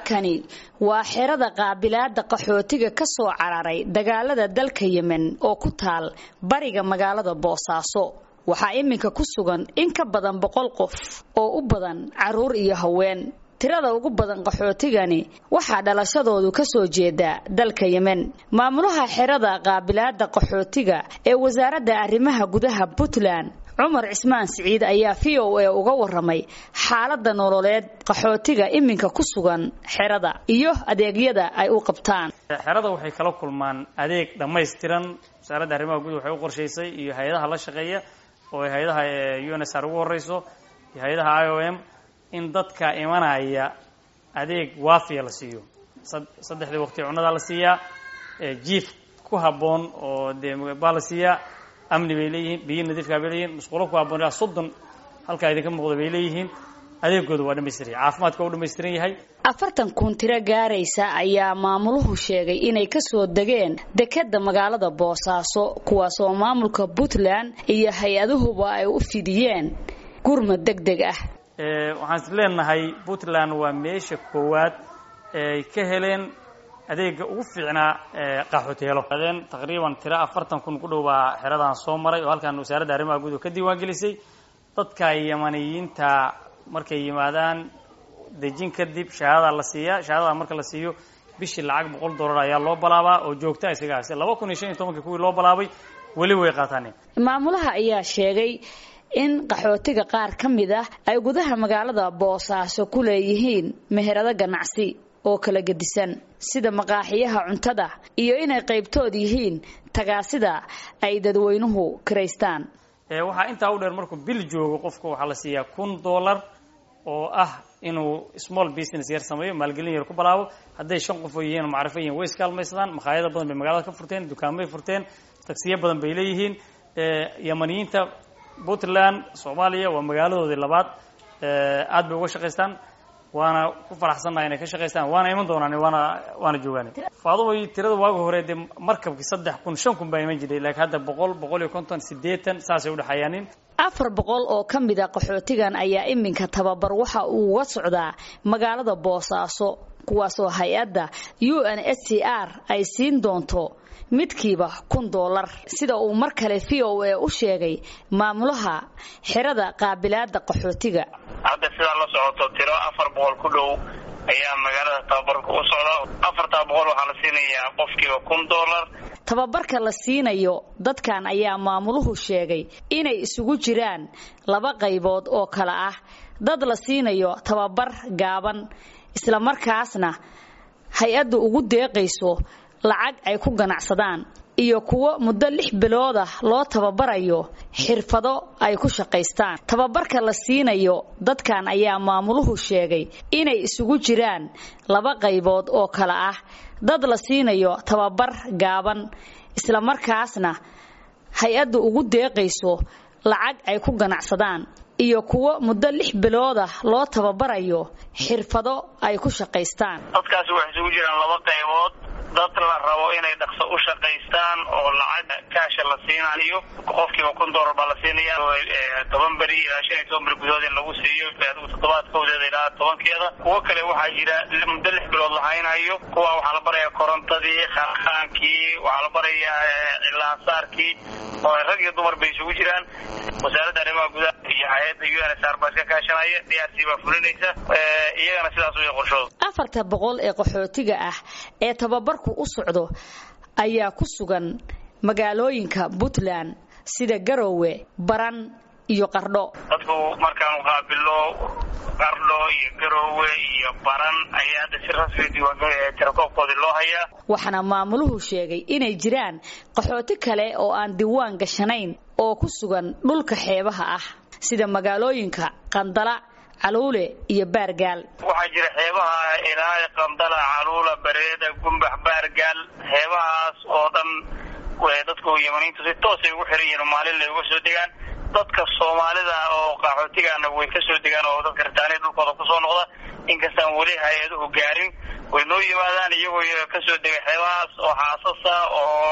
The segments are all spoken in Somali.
halkani waa xerada qaabilaada qaxootiga ka soo cararay dagaalada dalka yemen oo ku taal bariga magaalada boosaaso waxaa iminka ku sugan in ka badan boqol qof oo u badan caruur iyo haween tirada ugu badan qaxootigani waxaa dhalashadoodu ka soo jeedaa dalka yemen maamulaha xerada qaabilaada qaxootiga ee wasaaradda arrimaha gudaha puntland cumar cismaan siciid ayaa v o a uga waramay xaalada nololeed qaxootiga iminka ku sugan xerada iyo adeegyada ay u qabtaan xerada waxay kala kulmaan adeeg dhammaystiran wasaaradda arrimaha gudaha waxay u qorshaysay iyo hay-adaha la shaqeeya oo ay hay-adaha u n s r ugu horeyso iyo hay-adaha i o m in dadka imanaya adeeg waafiya la siiyo saddexdii waqti cunadaa la siiyaa jiif ku habboon oo dee baa la siiyaa amni bay leeyihiin biyo nadiifkaa bay leeyihin musqulo ku habboon ilaa soddon halkaa idinka muuqda bay leeyihiin adeegooda waa dhamaystiran yahay caafimaadka waa u dhamaystiran yahay afartan kun tiro gaaraysa ayaa maamuluhu sheegay inay kasoo degeen dekeda magaalada boosaaso kuwaasoo maamulka puntland iyo hay-aduhuba ay u fidiyeen gurmad deg deg ah waxaan is leenahay puntland waa meesha koowaad eeay ka heleen adeega ugu fiicnaa qaxooteelo adeen taqriiban tiro afartan kun ku dhow baa xeradan soo maray oo halkan wasaaradda arrimaha guud ka diiwaan gelisay dadka yamaniyiinta markay yimaadaan dejin kadib shahaadada la siiyaa shahaadada marka la siiyo bishii lacag boqol dollar ayaa loo balaabaa oo joogta isaga hase laba kun iyo shan iyo tobankii kuwii loo balaabay weli way qaataan maamulaha ayaa sheegay in qaxootiga qaar ka mid ah ay gudaha magaalada boosaaso ku leeyihiin meherado ganacsi oo kala gedisan sida maqaaxiyaha cuntada iyo inay qaybtood yihiin tagaasida ay dadweynuhu kiraystaan waxaa intaa u dheer markuu bil joogo qofku waxaa la siiyaa kun dollar oo ah inuu small business yar sameeyo maalgelin yar ku balaabo hadday shan qof oo yihiin macrifo yihin way iskaalmaysadaan makhaayado badan bay magaalada ka furteen dukaamay furteen tagsiyo badan bay leeyihiin yamaniyiinta puntland soomaaliya waa magaaladoodii labaad aad bay uga shaqaystaan waana ku faraxsannaha inay ka shaqaystaan waana iman doonaan waana waana joogaan faaduway tirada waaga hore dee markabkii saddex kun shan kun baa iman jiray laakiin hadda boqol boqol iyo konton siddeetan saasay udhexeeyaanin afar boqol oo ka mid a qaxootigan ayaa iminka tababar waxa uu uga socdaa magaalada boosaaso kuwaasoo hay-adda u n s c r ay siin doonto midkiiba kun dollar sida uu mar kale v o a u sheegay maamulaha xerada qaabilaada qaxootiga hadda sidaa la socoto tiro afar boqol ku dhow ayaa magaalada tababarka u socda afartaa boqol waxaa la siinayaa qofkiiba kun dollar tababarka la siinayo dadkan ayaa maamuluhu sheegay inay isugu jiraan laba qaybood oo kale ah dad la siinayo tababar gaaban islamarkaasna hay-addu ugu deeqayso lacag ay ku ganacsadaan iyo kuwo muddo lix bilood ah loo tababarayo xirfado ay ku shaqaystaan tababarka la siinayo dadkan ayaa maamuluhu sheegay inay isugu jiraan laba qaybood oo kale ah dad la siinayo tababar gaaban islamarkaasna hay-addu ugu deeqayso lacag ay ku ganacsadaan iyo kuwo muddo lix bilood ah loo tababarayo xirfado ay ku shaqaystaan dadkaasi waxay isugu jiraan laba qaybood dad la rabo inay dhaqso u shaqaystaan oo lacag kaasha la siinayo qofkiiba kun dollar baa la siinaya toban beri ilaa shan iyo toban beri gudahood in lagu siiyo adigu toddobaadkoodeeda ilaa tobankeeda kuwo kale waxaa jira muddo lix bilood la haynayo kuwa waxaa la barayaa korontadii kharkhaankii waxaa la barayaa cilaasaarkii oo rag iyo dumar bay isugu jiraan wasaaradda arrimaha gudaha iyo hay-adda u n s r baa iska kaashanaya d r c baa fulinaysa iyagana sidaas way qorshooda afarta boqol ee qaxootiga ah ee tababarku u socdo ayaa ku sugan magaalooyinka puntland sida garowe baran iyo qardho dadku markaan qaabilo qardho iyo garowe iyo baran ayaa hadda si rasmi diiwaantirakoobkoodii loo hayaa waxaana maamuluhu sheegay inay jiraan qaxooti kale oo aan diiwaan gashanayn oo ku sugan dhulka xeebaha ah sida magaalooyinka qandala caluule iyo baargaal waxaa jira xeebaha ilaa qandala caluula bareeda gumbax baargaal xeebahaas oo dhan dadku yamaniintu si toosay ugu xiran yihiin maalin lay uga soo degaan dadka soomaalida oo qaxootigaana way ka soo degaan oo dadka ritaaniya dhulkooda kusoo noqda inkastaan weli hay-aduhu gaarin way noo yimaadaan iyagoo ka soo degay xeebahaas oo xaasasa oo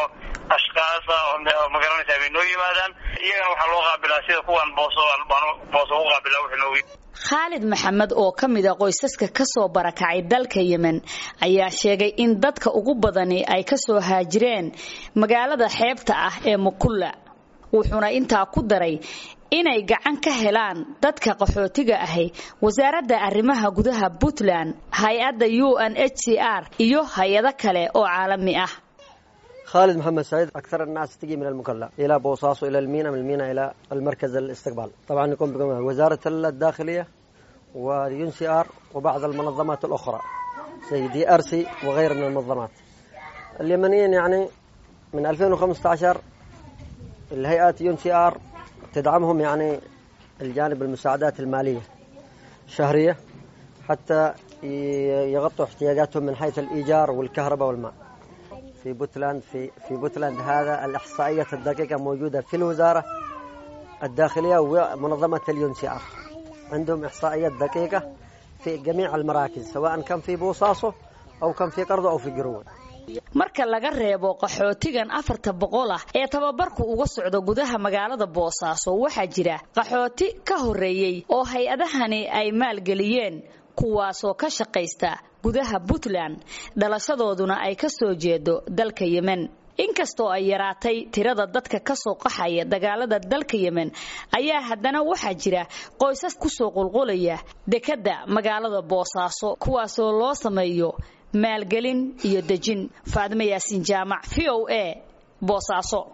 ashkaasa oo magaranaysaa bay noo yimaadaan iyagana waxaa loo qaabilaa sida kuwan booso booso u qaabila wuxuu noogu khaalid maxamed oo ka mid a qoysaska ka soo barakacay dalka yemen ayaa sheegay in dadka ugu badani ay ka soo haajireen magaalada xeebta ah ee mukulla wuxuuna intaa ku daray inay gacan ka helaan dadka qaxootiga ahi wasaaradda arrimaha gudaha puntland hay-adda u n h c r iyo hay-ado kale oo caalami ah خالد محمد سعيد أكثر الناس تجي من المكلا إلى بوصاص إلى المينا من المينا إلى المركز الاستقبال طبعا يقوم بكم وزارة الداخلية واليون سي آر وبعض المنظمات الأخرى زي دي أر سي وغير من المنظمات اليمنيين يعني من 2015 الهيئات يون سي آر تدعمهم يعني الجانب المساعدات المالية شهرية حتى يغطوا احتياجاتهم من حيث الإيجار والكهرباء والماء في بوتلاند في في بوتلاند هذا الإحصائية الدقيقة موجودة في الوزارة الداخلية ومنظمة اليون سي آر عندهم إحصائيات دقيقة في جميع المراكز سواء كان في بوصاصو أو كان في قرضو أو في قروة marka laga reebo qaxootigan afarta boqol ah ee tababarku uga socdo gudaha magaalada boosaaso waxaa jira qaxooti ka horeeyey oo hay-adahani ay maalgeliyeen kuwaasoo ka shaqaysta gudaha puntland dhalashadooduna ay ka soo jeedo dalka yemen inkastoo ay yaraatay tirada dadka ka soo qaxaya dagaalada dalka yemen ayaa haddana waxaa jira qoysas kusoo qulqulaya dekedda magaalada boosaaso kuwaasoo loo sameeyo maalgelin iyo dejin faadimo yaasiin jaamac v o a boosaaso